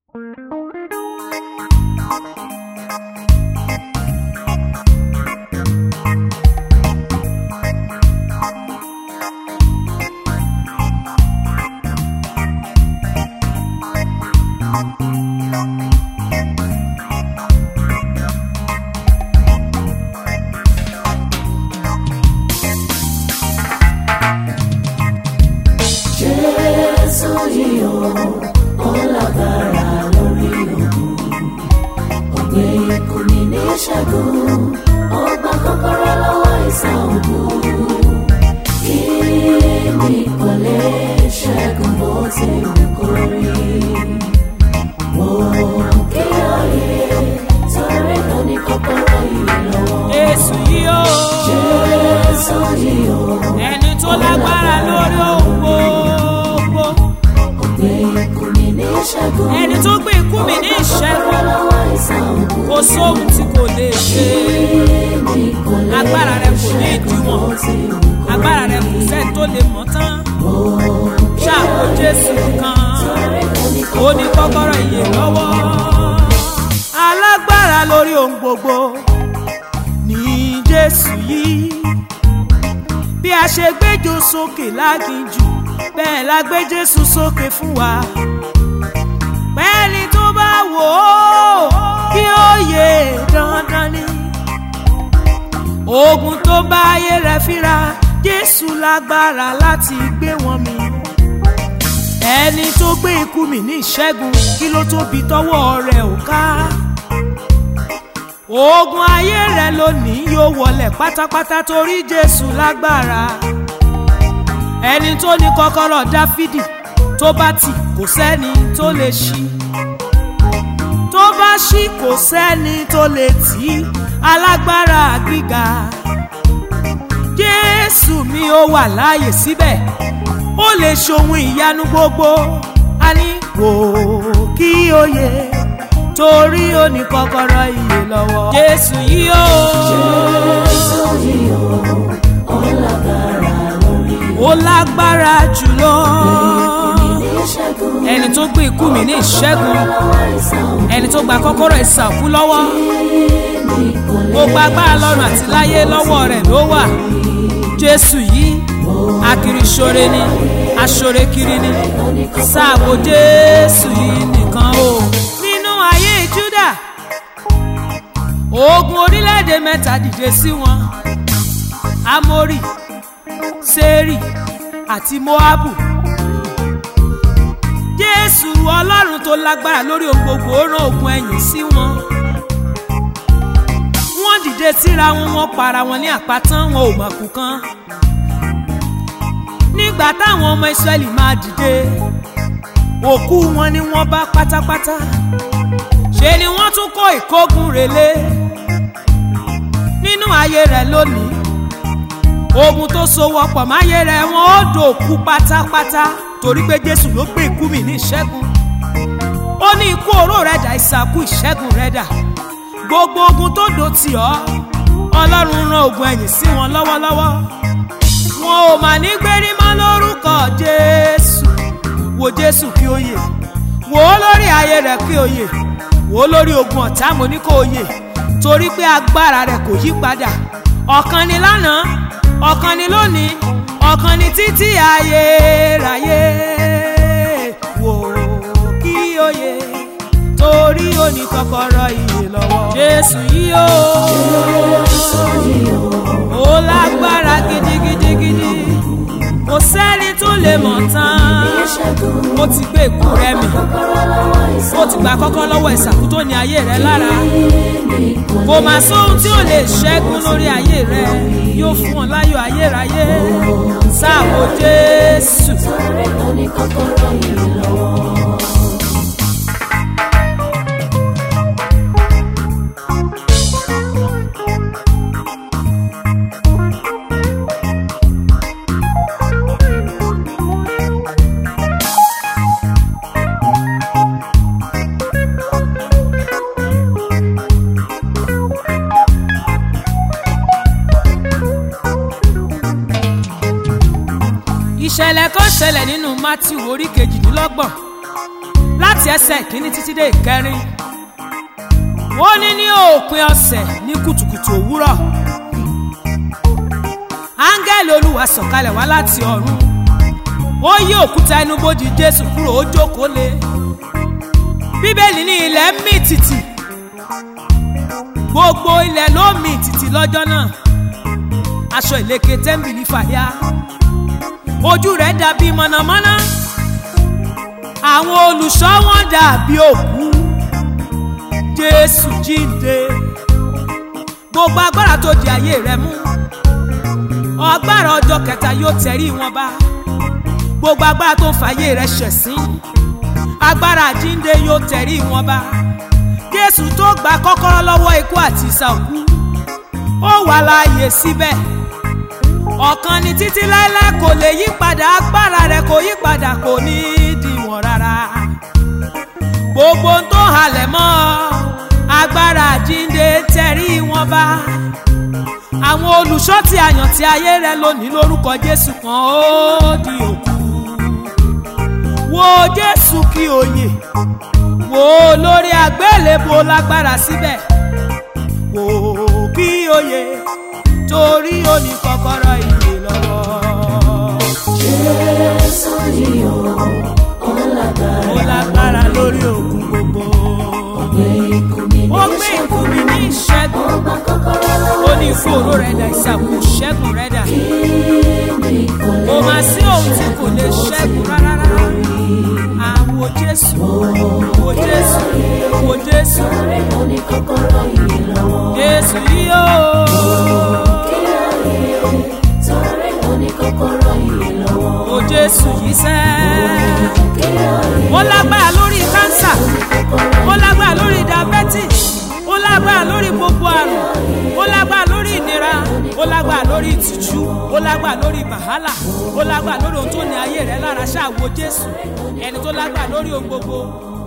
Jésù yìí o, ó lágbára lórí òkun. Ògbé ikú mi ní ṣẹ́gun, ó gba kọ́kọ́rọ́ lọ́wọ́ ìsà ògùn. Kí ni kò lè ṣẹ́gun bó ti wù kó rí? Mo kí oyè torí kò ní kọ́kọ́rọ́ yìí lọ́wọ́. Jésù yìí o. Jésù yìí o, Ẹni tó lágbára lórí ohun gbogbo. ògbé ikú mi ní ṣẹ́gun. Ẹni tó gbé ikú mi ní ìṣẹ́gun. lọ́wọ́ ìsà ògùn. Kò sóhun tí kò lè ṣe. Agbára rẹ̀ kò ní ìdíwọ̀n. Agbára rẹ̀ kò sẹ́ni tó lè mọ̀ tán. Ṣáàpò Jésù kan. Ó ní kọ́kọ́rọ́ ìyè lọ́wọ́. Alágbára lórí ohun gbogbo ní Jésù yìí. Bí a ṣe gbéjò sókè láginjù, bẹ́ẹ̀ la gbé Jésù sókè fún wa. Pẹ́ẹ́ni tó bá wò ó kí ó yè dandan ni. Ogun tó bá ayé rẹ̀ fíra, Jésù lágbára láti gbé wọn mì. Ẹni tó gbé ikú mi ní ìṣẹ́gun, kí ló tóbi tọ́wọ́ rẹ̀ ò ká. Ogun ayé rẹ̀ lónìí yóò wọlé pátápátá torí Jésù lágbára. Ẹni tó ní kọ́kọ́rọ́ Dáfídì tó bá tì kò sẹ́ni tó lè ṣí. Tó bá ṣí kò sẹ́ni tó lè tì í alágbára gíga. Jésù mi ó wà láàyè síbẹ̀ ó lè ṣohun ìyanu gbogbo. A ní wò ó kí ó yẹ torí ó ní kọ́kọ́rọ́ ìyè lọ́wọ́. Jésù yìí ó. Jésù yìí o, ó lágbára lórí ó lágbára jùlọ. ìṣẹ́gun. ẹni tó gbé ikú mi ní ìṣẹ́gun lọ́wọ́ ìsà ògùn. ẹni tó gba kọ́kọ́rọ́ ìsàkú lọ́wọ́ gbogbo agbára lọ́run àti láyé lọ́wọ́ rẹ̀ ló wà. jésù yìí akiriṣore ni aṣore kiri ni sáàbò jésù yìí nìkan o. nínú ayé júdà ogun orílẹ̀-èdè mẹ́ta dìde sí wọn amórì sẹ́rì àti moabu jésù ọlọ́run tó lágbára lórí ohun gbogbo ó rán ogun ẹ̀yìn sí wọn wọ́n dìde síra wọn wọ́n para wọn ní àpáta wọn ò mọ̀kù kan nígbà táwọn ọmọ ìsírẹ́lì máa dìde òkú wọn ni wọ́n bá pátápátá ṣe ni wọ́n tún kó ìkógun relé nínú ayé rẹ̀ lónìí ogun tó so wọ́pọ̀ máyé rẹ̀ wọ́n ó dòkú pátápátá torí pé jésù ló gbé ikú mi ní ìṣẹ́gun ó ní ikú oró rẹ̀ dà ìsàkú ìṣẹ́gun rẹ̀ dà gbogbo ogun tó dò tì ọ́ ọlọ́run rán ogun ẹ̀yìn sí wọn lọ́wọ́lọ́wọ́ wọn ò mà ní gbérí mọ́ lórúkọ jésù wo jésù kí ó yè wò ó lórí ayé rẹ̀ kí ó yè wò ó lórí ogun ọ̀tá mo ní kó o yè torí pé agbára rẹ̀ kò yí padà ọ̀kan ni lánàá ọ̀kan ni lónìí ọ̀kan ni títí ayérayé wò ó kí ó yè torí ó ní kọ́kọ́rọ́ ìyè lọ́wọ́. jésù yìí ó ó lágbára gidigidigidi kò sẹ́ni tó lè mọ̀ tán ó ti gbé ikú rẹ̀ mì ó ti gbà kọ́kọ́ lọ́wọ́ ìsàkú tó ní ayé rẹ̀ lára kò mà sóhun tí ò lè ṣẹ́gun lórí ayé rẹ̀ yóò fún ọ láyọ̀ ayérayé sáàbò jésù. Torí kò ní kọ́kọ́rọ́ yìí lọ́wọ́. ìṣẹ̀lẹ̀ kan ṣẹlẹ̀ nínú matthew orí kejìdínlọ́gbọ̀n láti ẹsẹ̀ kínní títí dé ìkẹrin ó ní ní òpin ọ̀sẹ̀ ní kùtùkùtù òwúrọ̀ áńgẹ́lì olúwa sọ̀kalẹ̀ wá láti ọ̀run ó yí òkúta ẹnubodè jésù kúrò ó jókòó lé bíbélì ní ilẹ̀ ń mì tìtì gbogbo ilẹ̀ ló mì tìtì lọ́jọ́ náà aṣọ ìlẹ̀kẹ̀ tẹ́ḿbìlì fàya ojú rẹ̀ dàbí mọ̀nàmọ́ná àwọn olùṣọ́ wọn dàbí òkú jésù jíǹde gbogbo agbára tó di ayé rẹ mú agbára ọjọ́ kẹta yóò tẹ̀rí wọn bá gbogbo agbára tó ń fàyè rẹ ṣẹ̀sín agbára jíǹde yóò tẹ̀rí wọn bá jésù tó gba kọ́kọ́rọ́ lọ́wọ́ ikú àti ìsàkú ó wà láàyè síbẹ̀ ọ̀kan ni títí láéláé kò lè yí padà agbára rẹ̀ kò yí padà kò ní í dìwọ̀n rárá gbogbo ń tó halẹ̀ mọ́ agbára àjínde tẹ̀rí wọn bá àwọn olùṣọ́ tí a yàn tí ayé rẹ lónìí lórúkọ jésù kan ó di òkú wo jésù kí òye wo lórí àgbélébò lágbára síbẹ̀ wò kí òye torí ó ní kọ́kọ́rọ́ ìyè lọ́wọ́. Jésù yìí o, ó lágbára. ó lágbára lórí òkun gbogbo. Gbé ikú mi ní ó gbé ikú mi ní ìṣẹ́gun. Ọgbà kọ́kọ́rọ́ ó lọ́wọ́ ní ìfòòró rẹ̀ dà ìsàkó ṣẹ́gun rẹ̀ dà. ìní kò lè kò má sí ohun tí kò lè ṣẹ́gun rárá rárá. àwo jésù àwo jésù àwo jésù rẹ̀ ó ní kọ́kọ́rọ́ yìí lọ́wọ́. jésù yìí ó. Kí ayé torí ó ní kọ́kọ́rọ́ yìí lọ́wọ́. ó jésù yìí sẹ́. Kí ayé ó lágbára lórí kánsà ó lágbára lórí diabetes ó lágbára lórí gbogbo àrùn ó lágbára lórí ìnira ó lágbára lórí ìtìjú ó lágbára lórí wàhálà ó lágbára lórí ohun tó ní ayé rẹ lára ṣáà wo jésù ẹni tó lágbára lórí ohun gbogbo